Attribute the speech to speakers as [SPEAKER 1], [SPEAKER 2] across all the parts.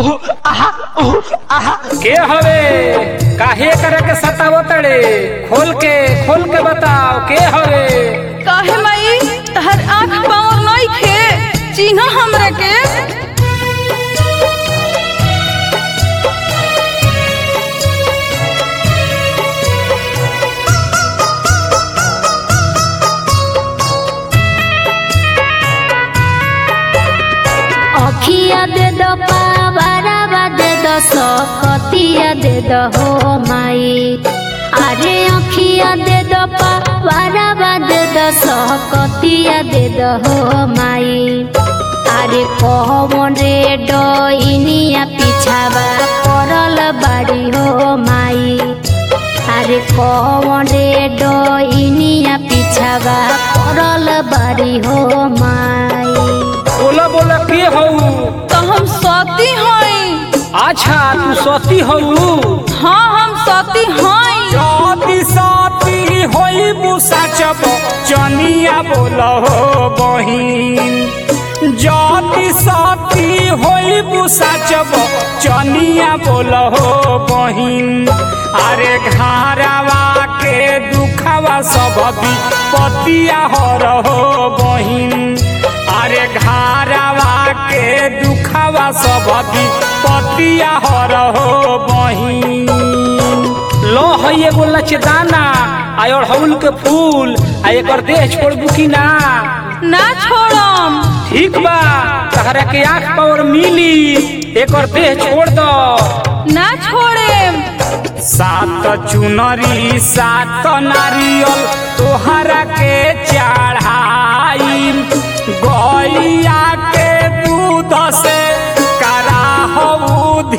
[SPEAKER 1] के हवे काहे करे के सतावो तड़े खोल के खोल के बताओ के हवे
[SPEAKER 2] काहे माई तहर आँख पावर नहीं खे चिन्ह हमरा के
[SPEAKER 3] अखिया दे दो पावरवा दे दो सकतिया दे दो हो माई अरे अखिया दे दो पावरवा दे दो सकतिया दे दो हो माई अरे कहवन रे डइनिया पिछावा करल बाड़ी हो माई अरे कौन रे डइनिया पिछावा करल बाड़ी हो माई
[SPEAKER 1] बोला बोला के हऊ
[SPEAKER 2] तो हम सती हई
[SPEAKER 1] अच्छा तू सती हऊ
[SPEAKER 2] हाँ हम सती हई
[SPEAKER 1] सती सती होई मुसाचब चनिया बोला हो बहिन जति सती होई मुसाचब चनिया बोला हो बहिन अरे घारावा के दुखावा सब भी पतिया हो रहो बहिन अरे घारावा के दुखावा सब भी पतिया हो रहो बहिन लो है एगो लचदाना आ अड़हुल के फूल आ एकर देह छोड़बू की ना
[SPEAKER 2] ना छोड़म
[SPEAKER 1] ठीक बा तहरा के आँख पावर मिली एकर देह छोड़ दो
[SPEAKER 2] ना छोड़ेम
[SPEAKER 1] सात चुनरी सात नारियल तोहरा के चढ़ाई गैया के दूध से कराहू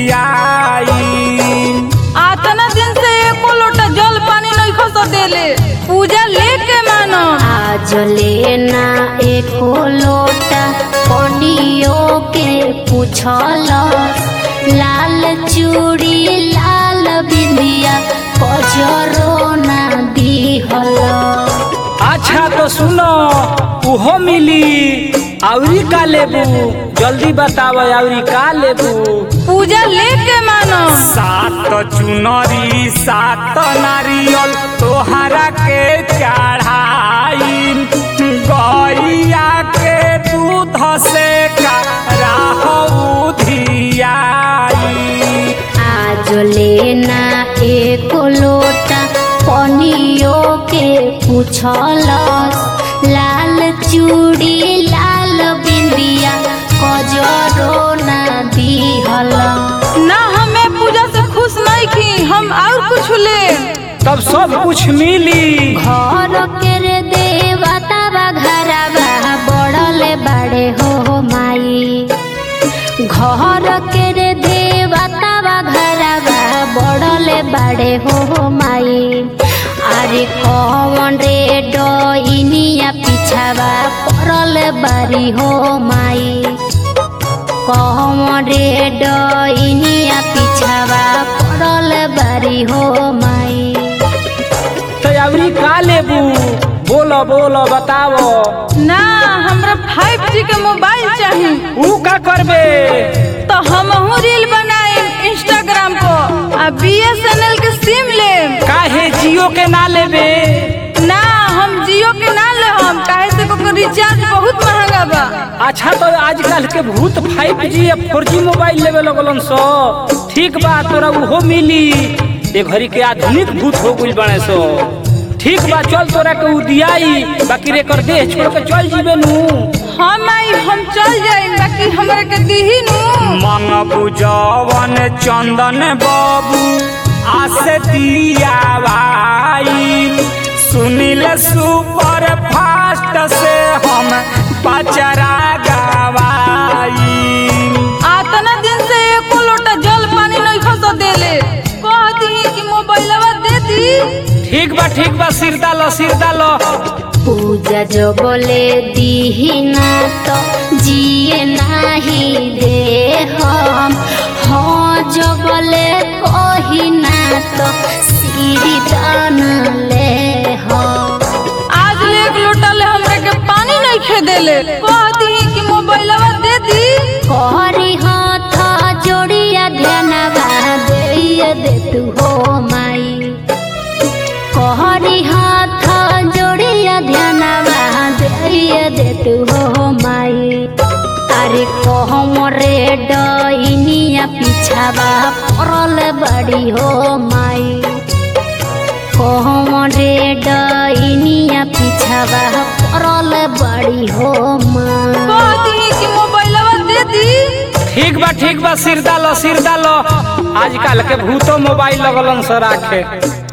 [SPEAKER 1] धियाई
[SPEAKER 2] आतना दिन से एको लोटा जल पानी नहीं खस देले पूजा लेके मानो
[SPEAKER 3] आज लेना एको लोटा पनियो के पूछल लाल चूड़ी लाल बिंदिया कजरो ना दिहल
[SPEAKER 1] अच्छा तो सुनो उहो मिली आउरी का लेबू जल्दी बताव आउरी का लेबू
[SPEAKER 2] पूजा लेके मानो
[SPEAKER 1] सात चुनरी सात नारियल तोहरा के चढ़ाई गैया के दूध से कराहू धियाई
[SPEAKER 3] आज लेना एको लोटा पनियो के पूछल लाल चूड़ी लाल बिंदिया कजरो ना दिहल
[SPEAKER 2] ना हमें पूजा से खुश नहीं की हम और कुछ ले
[SPEAKER 1] तब सब कुछ मिली
[SPEAKER 3] घर के रे देवता बा घरवा बड़ले बड़े हो माई घर के रे देवता बा घरवा बड़ले बड़े हो माई अरे कौन रे डइनिया पिछावा पड़ल बारी हो माई कौन रे डइनिया पिछावा पड़ल बारी हो माई
[SPEAKER 1] तो आउरी का लेबू बोलो बोलो बताओ
[SPEAKER 2] ना हमरा 5G के मोबाइल चाहिए
[SPEAKER 1] ऊ का करबे
[SPEAKER 2] तो हमहू रील बनाए इंस्टाग्राम पर आ बीएसएनएल के सिम ले
[SPEAKER 1] काहे जियो के ना लेबे
[SPEAKER 2] ना हम जियो के ना ले हम काहे से को रिचार्ज बहुत महंगा बा
[SPEAKER 1] अच्छा तो आजकल के भूत 5G या 4G मोबाइल लेवे लगलन सो ठीक बा तोरा उहो मिली ए घड़ी के आधुनिक भूत हो गइल बने सो ठीक बा चल तोरा के उ दियाई बाकी रे कर देह छोड़ के चल जीबे नु
[SPEAKER 2] हम आई हम चल जाए बाकी हमरा के दीही नु
[SPEAKER 1] मंगबू जवन चंदन बाबू आसे दिया भाई सुनील सुपर फास्ट से हम पचरा गवाई
[SPEAKER 2] आतना दिन से एको लोटा जल पानी नहीं खस देले कह दी कि मोबाइलवा दे दी
[SPEAKER 1] ठीक बा ठीक बा सिर डालो सिर डालो
[SPEAKER 3] पूजा जो बोले दीना तो जिए नाही दे हम हाँ जो बोले कही ना तो सीढ़ी दान ले हम
[SPEAKER 2] आज ले एक लोटा ले हमरा के पानी नहीं खे देले कह दी कि मोबाइलवा दे दी
[SPEAKER 3] करी हाथ माई कहरी हाथ जोड़िया ध्यानवा दे दे तू हो माई अरे कहमरे डइनिया पिछावा पड़ल बड़ी हो माई कहमरे डइनिया पिछावा पड़ल बड़ी हो माई
[SPEAKER 2] कह दी कि मोबाइलवा दे दी
[SPEAKER 1] ठीक बा ठीक बा सिर डालो सिर डालो आजकल के भूतो मोबाइल लगलन से राखे